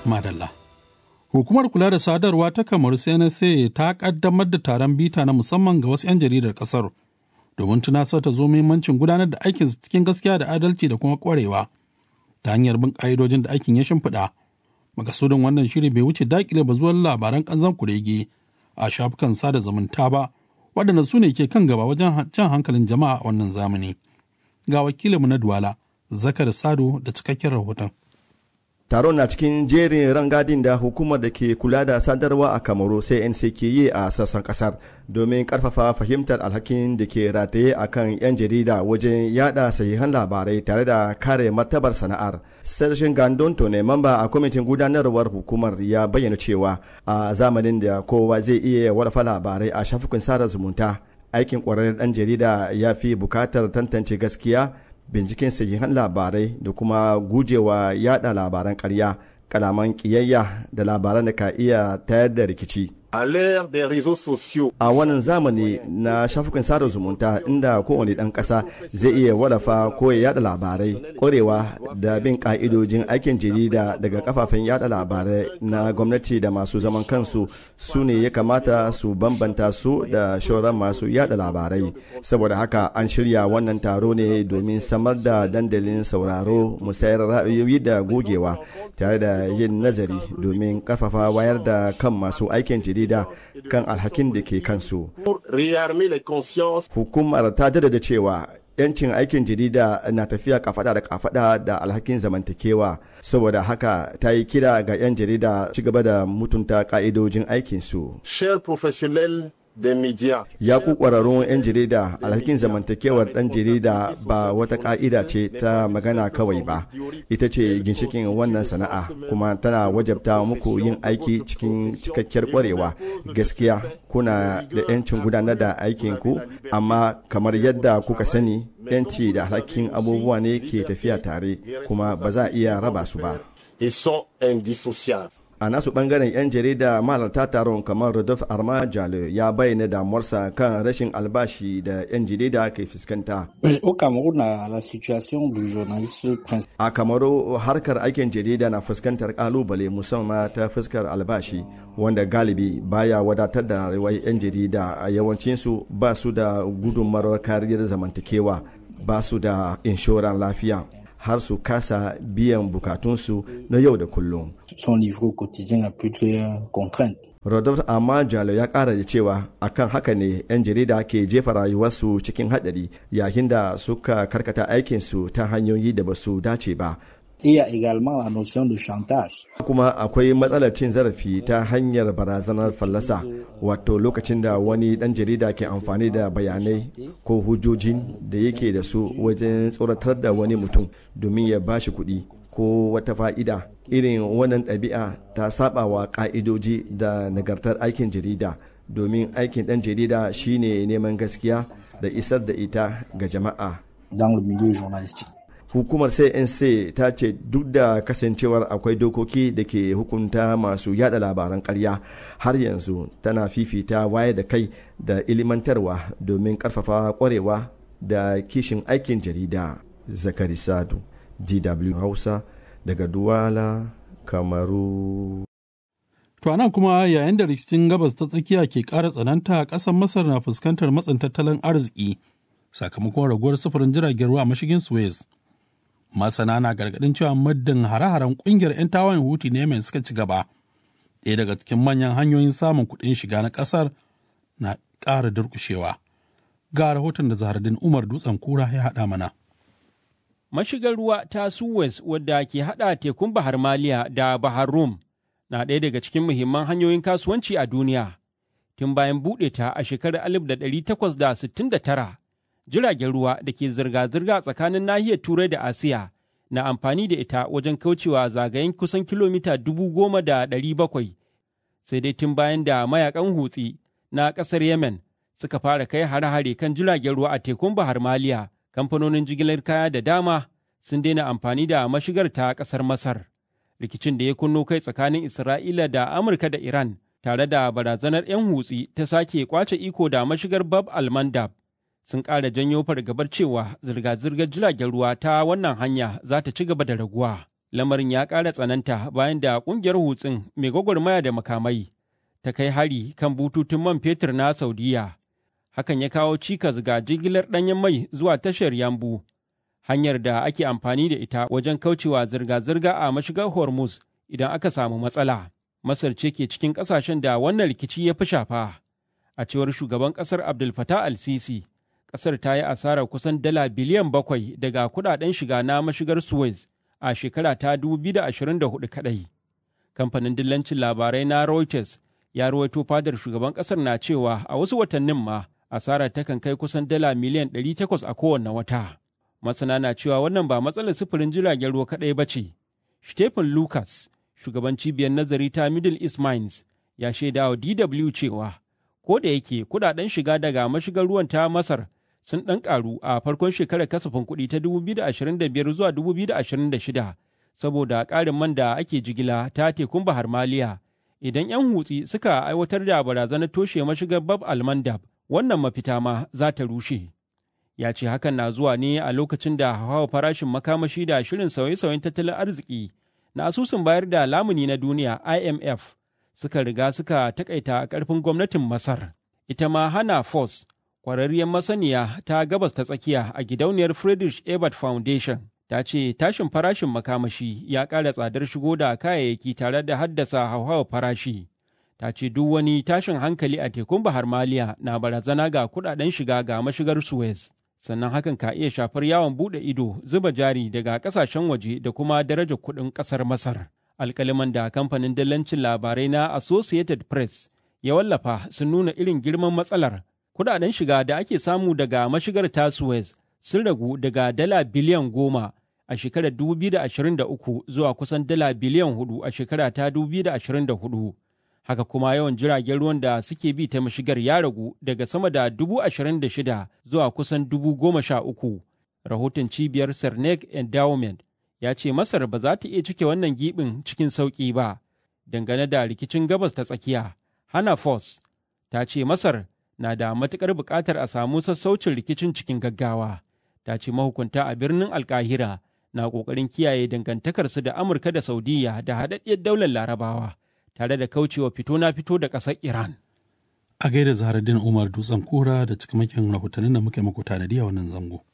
Madalla. Hukumar kula da sadarwa ta Kamaru CNSA ta kaddamar da taron bita na musamman ga wasu 'yan jaridar kasar domin tunasar ta zo muhimmancin gudanar da aikin cikin gaskiya da adalci da kuma kwarewa ta hanyar bin ƙa'idojin da aikin ya shimfiɗa. Makasudin wannan shiri bai wuce dakile bazuwar labaran kanzan kurege a shafukan sada zumunta ba waɗanda su ne ke kan gaba wajen jan hankalin jama'a a wannan zamani. Ga wakilinmu na Duwala, Zakar Sado da cikakken rahoton. taron na cikin jerin rangadin da hukumar da ke kula da sadarwa a kamaru sai nc ke yi a sassan kasar domin karfafa fahimtar alhakin da ke rataye a kan 'yan jarida wajen yada sahihan labarai tare da kare martabar sana'ar sarshen gandon ne mamba a kwamitin gudanarwar hukumar ya bayyana cewa a zamanin da kowa zai iya warfa labarai a shafukan sada zumunta aikin kwararren dan jarida ya fi bukatar tantance gaskiya binciken sahihan labarai da kuma gujewa yada labaran karya kalaman kiyayya da labaran da ka iya tayar da rikici A l'ère des réseaux sociaux, a wannan zamani na shafukan sada zumunta inda kowane ɗan ƙasa zai iya wallafa ko ya yada labarai ƙwarewa da bin ƙa'idojin aikin jarida daga kafafen yada labarai na gwamnati da masu zaman kansu su ne ya kamata su bambanta su da shauran masu yada labarai saboda haka an shirya wannan taro ne domin samar da dandalin sauraro musayar ra'ayoyi da gogewa tare da yin nazari domin karfafa wayar da kan masu aikin jarida jarida kan alhakin da ke kansu. pour réarmer les consciences Hukumar ta da cewa yancin aikin jarida na tafiya kafada da kafada da alhakin zamantakewa saboda haka ta yi kira ga 'yan jarida ci gaba da mutunta ka'idojin aikinsu. chers professionnels des médias. ya ku kwararrun 'yan jarida alhakin zamantakewar dan jarida ba wata ka'ida ce ta magana kawai ba ita ce ginshikin wannan sana'a kuma tana wajabta muku yin aiki cikin cikakkiyar kwarewa gaskiya kuna da 'yancin gudanar da aikinku amma kamar yadda kuka sani 'yanci da alhakin abubuwa ne ke tafiya tare kuma ba za a iya raba su ba Ils sont indissociables. a nasu bangaren 'yan jarida mahalarta taron kamar Rodolphe Arma Jalo ya bayyana damuwarsa kan rashin albashi da 'yan jarida ke fuskanta. Oui, Au Cameroun, la, la situation du journaliste principal A kamaru harkar aikin jarida na fuskantar kalubale musamman ta fuskar albashi wanda galibi baya wadatar da rayuwar 'yan jarida a yawancinsu ba su da gudunmawar kariyar zamantakewa ba su da inshoran lafiya har su kasa biyan bukatunsu na yau da kullum. son livre au quotidien a plusieurs contraintes. Rodolphe Amma Jalo ya kara da cewa akan haka ne 'yan jarida ke jefa rayuwarsu cikin haɗari yayin da suka karkata aikinsu ta hanyoyi da ba su dace ba. Et il y a également la notion de chantage. kuma akwai matsalar cin zarafi ta hanyar barazanar fallasa wato lokacin da wani dan jarida ke amfani da bayanai ko hujjojin da yake da su wajen tsoratar da wani mutum domin ya bashi kuɗi ko wata fa'ida irin wannan ɗabi'a ta saba wa ƙa'idoji da nagartar aikin jarida domin aikin ɗan jarida shine neman gaskiya da isar da ita ga jama'a dans le milieu journalistique. hukumar cnc ta ce duk da kasancewar akwai dokoki da ke hukunta masu yada labaran karya har yanzu tana fifita waye da kai da ilimantarwa domin karfafa kwarewa da kishin aikin jarida zakari sadu dw hausa daga duwala kamaru To a nan kuma yayin da rikicin gabas ta tsakiya ke ƙara tsananta ƙasar Masar na fuskantar matsin tattalin arziki sakamakon raguwar sufurin jiragen ruwa a mashigin Suez. Masana na gargaɗin cewa muddin hare-haren ƙungiyar 'yan tawayen Huti na Yemen suka ci gaba. Ɗaya daga cikin manyan hanyoyin samun kuɗin shiga na ƙasar na ƙara durƙushewa. Ga rahoton da Zahardin Umar Dutsen Kura ya haɗa mana. Mashigar ruwa ta Suez wadda ke haɗa tekun Bahar Maliya da Bahar Rum na ɗaya daga cikin muhimman hanyoyin kasuwanci a duniya. Tun bayan buɗe ta a shekarar 1869, jiragen ruwa da ke zirga-zirga tsakanin nahiyar Turai da Asiya na amfani da ita wajen kaucewa zagayen kusan kilomita dubu goma da ɗari bakwai. Sai dai tun bayan da mayakan hutsi na ƙasar Yemen suka fara kai hare-hare kan jiragen ruwa a tekun Bahar Maliya, kamfanonin jigilar kaya da dama sun daina amfani da mashigar ta ƙasar Masar. rikicin da ya kunno kai tsakanin Isra'ila da Amurka da Iran tare da barazanar 'yan hutsi ta sake kwace iko da mashigar Bab al-Mandab sun ƙara janyo fargabar cewa zirga-zirgar jiragen ruwa ta wannan hanya za ta ci gaba da raguwa. Lamarin ya ƙara tsananta bayan da ƙungiyar hutsin mai gwagwarmaya da makamai ta kai hari kan bututun man fetur na Saudiya. Hakan ya kawo cikas ga jigilar ɗanyen mai zuwa tashar Yambu, hanyar da ake amfani da ita wajen kaucewa zirga-zirga a mashigar Hormuz idan aka samu matsala. Masar ce ke cikin ƙasashen da wannan rikici ya fi shafa. A cewar shugaban ƙasar Abdul Fattah al-Sisi, ƙasar ta yi asarar kusan dala biliyan bakwai daga kuɗaɗen shiga na mashigar Suez a shekara ta 2024 kaɗai. Kamfanin dillancin labarai na Reuters ya ruwaito fadar shugaban ƙasar na cewa a wasu watannin ma asarar takan kai kusan dala miliyan 800 a kowane wata. Masana na cewa wannan ba matsalar sufurin jiragen ruwa kaɗai ba ce. Stephen Lucas, shugaban cibiyar nazari ta Middle East Mines, ya shaida wa DW cewa, ko da yake kudaden shiga daga mashigar ruwan ta Masar sun ɗan ƙaru a farkon shekarar kasafin kuɗi ta 2025 zuwa 2026 saboda ƙarin man da ake jigila ta tekun Bahar Maliya. Idan 'yan hutsi suka aiwatar da barazanar toshe mashigar Bab Almandab, wannan mafita ma za ta rushe. Ya ce hakan na zuwa ne a lokacin da hawa farashin makamashi da shirin sauye-sauyen tattalin arziki na asusun bayar da lamuni na duniya IMF suka riga suka takaita ƙarfin gwamnatin Masar. Ita ma Hana Foss, ƙwararriyar masaniya ta gabas ta tsakiya a gidauniyar Friedrich Ebert Foundation, ta ce tashin farashin makamashi ya ƙara tsadar shigo da kayayyaki tare da haddasa hauhawar farashi. Ta ce duk wani tashin hankali a tekun Bahar Maliya na barazana ga kuɗaɗen shiga ga mashigar Suez. Sannan hakan ka iya shafar yawon buɗe ido, zuba jari daga ƙasashen waje da kuma darajar kuɗin ƙasar Masar. alkaliman da kamfanin dillancin labarai na Associated Press ya wallafa sun nuna irin girman matsalar. Kudaden shiga da ake samu daga mashigar ta Suez sun ragu daga dala biliyan goma a shekarar 2023 zuwa kusan dala biliyan hudu a shekara ta 2024. Haka kuma yawan jiragen ruwan da suke bi ta mashigar ya ragu daga sama da dubu ashirin da shida zuwa kusan dubu goma sha uku. Rahoton cibiyar Cernek Endowment ya ce Masar ba za ta iya cike wannan gibin cikin sauƙi ba. Dangane da rikicin gabas ta tsakiya, Hana Foss ta ce Masar na da matuƙar buƙatar a samu sassaucin rikicin cikin gaggawa. Ta ce mahukunta a birnin Alkahira na ƙoƙarin kiyaye dangantakarsu da Amurka da Saudiya da haɗaɗɗiyar daular Larabawa, tare da kaucewa fito na fito da ƙasar Iran. A gaida Zaharaddin Umar Dutsen Kura da cikamakin rahotannin da muke muku tanadi a wannan zango.